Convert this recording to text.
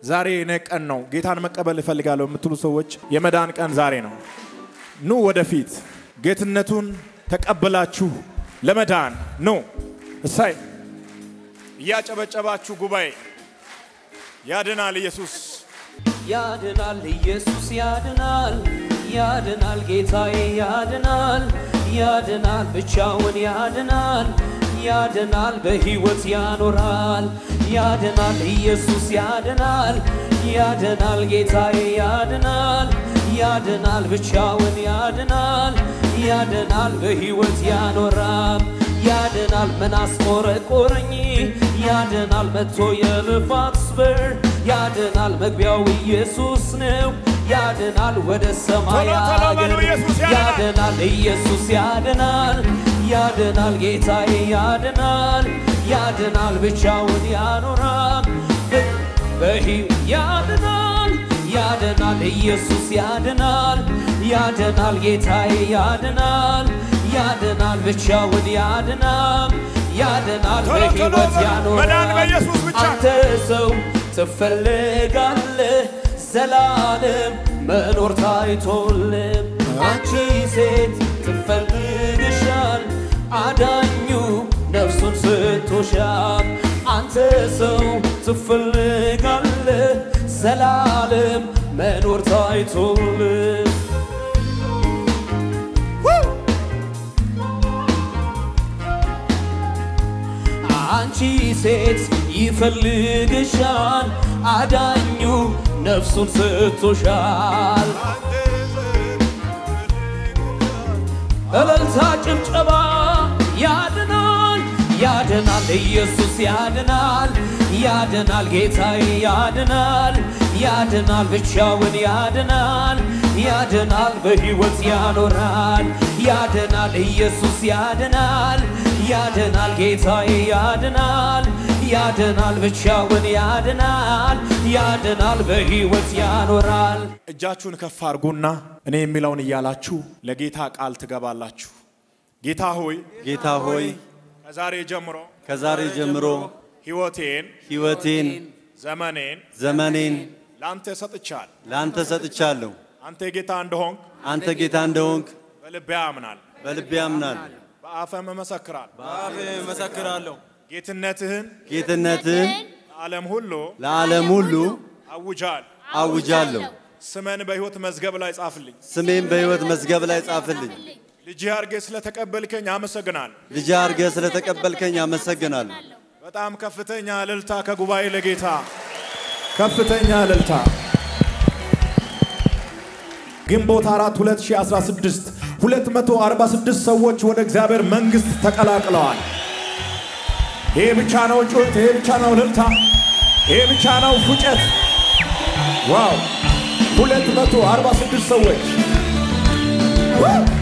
ዛሬ የኔ ቀን ነው፣ ጌታን መቀበል እፈልጋለሁ የምትሉ ሰዎች የመዳን ቀን ዛሬ ነው። ኑ ወደፊት ጌትነቱን ተቀብላችሁ ለመዳን ኑ። እሳይ እያጨበጨባችሁ ጉባኤ ያድናል ኢየሱስ ያድናል ኢየሱስ ያድናል ያድናል ጌታዬ ያድናል ያድናል ብቻውን ያድናል ያድናል በሕይወት ያኖራል ያድናል ኢየሱስ ያድናል ያድናል ጌታዬ ያድናል ያድናል ብቻውን ያድናል ያድናል በሕይወት ያኖራል ያድናል ምን አስቆረቆረኝ ያድናል መጥቶ የልፋት ስበር ያድናል መግቢያው ኢየሱስ ነው ያድናል ወደ ሰማይ ቶሎ ቶሎ በሉ፣ አገር ኢየሱስ ያድናል። ያድናል ኢየሱስ ያድናል ያድናል ጌታዬ ያድናል ያድናል ብቻውን ያኖራል በሂው ያድናል ያድናል ኢየሱስ ያድናል ያድናል ጌታዬ ያድናል ያድናል ብቻውን ያድናል ያድናል ቶሎ ቶሎ በሕይወት በሉ። ያኖራል መዳን በኢየሱስ ብቻ። አንተ ሰው ትፈልጋለህ ዘላለም መኖር ታይቶልም አንቺ ሴት ትፈልግሻል አዳኙ ነፍሱን ስቶሻል አንተ ሰው ትፈልጋለህ ዘላለም መኖር ታይቶልም አንቺ ሴት ይፈልግሻል አዳኙ ነፍሱን ስቶሻል እልልታ ጭብጨባ ያድናል ያድናል ኢየሱስ ያድናል ያድናል ጌታዬ ያድናል ያድናል ብቻውን ያድናል ያድናል በሕይወት ያኖራል ያድናል ኢየሱስ ያድናል ያድናል ጌታዬ ያድናል ያድናል ብቻውን ያድናል ያድናል በሕይወት ያኖራል እጃችሁን ከፍ አድርጉና እኔ የሚለውን እያላችሁ ለጌታ ቃል ትገባላችሁ። ጌታ ሆይ ጌታ ሆይ ከዛሬ ጀምሮ ከዛሬ ጀምሮ ሕይወቴን፣ ሕይወቴን፣ ዘመኔን ዘመኔን ለአንተ ሰጥቻል። ለአንተ ሰጥቻለሁ። አንተ ጌታ እንደሆንክ አንተ ጌታ እንደሆንክ በልቤ አምናል፣ በልቤ አምናል። በአፈም እመሰክራል። በአፌ እመሰክራለሁ ጌትነትህን ጌትነትህን ለዓለም ሁሉ ለዓለም ሁሉ አውጃል። አውጃለሁ። ስመን በሕይወት መዝገብ ላይ ጻፍልኝ። ስሜን በሕይወት መዝገብ ላይ ጻፍልኝ። ልጅ አርጌ ስለተቀበልከኝ አመሰግናል። ልጅ አድርገህ ስለተቀበልከኝ አመሰግናለሁ። በጣም ከፍተኛ እልልታ ከጉባኤ ለጌታ ከፍተኛ እልልታ። ግንቦት 4 2016 246 ሰዎች ወደ እግዚአብሔር መንግሥት ተቀላቅለዋል። ይሄ ብቻ ነው ጩኸት፣ ይሄ ብቻ ነው እልልታ፣ ይሄ ብቻ ነው ፉጨት። ዋው 246 ሰዎች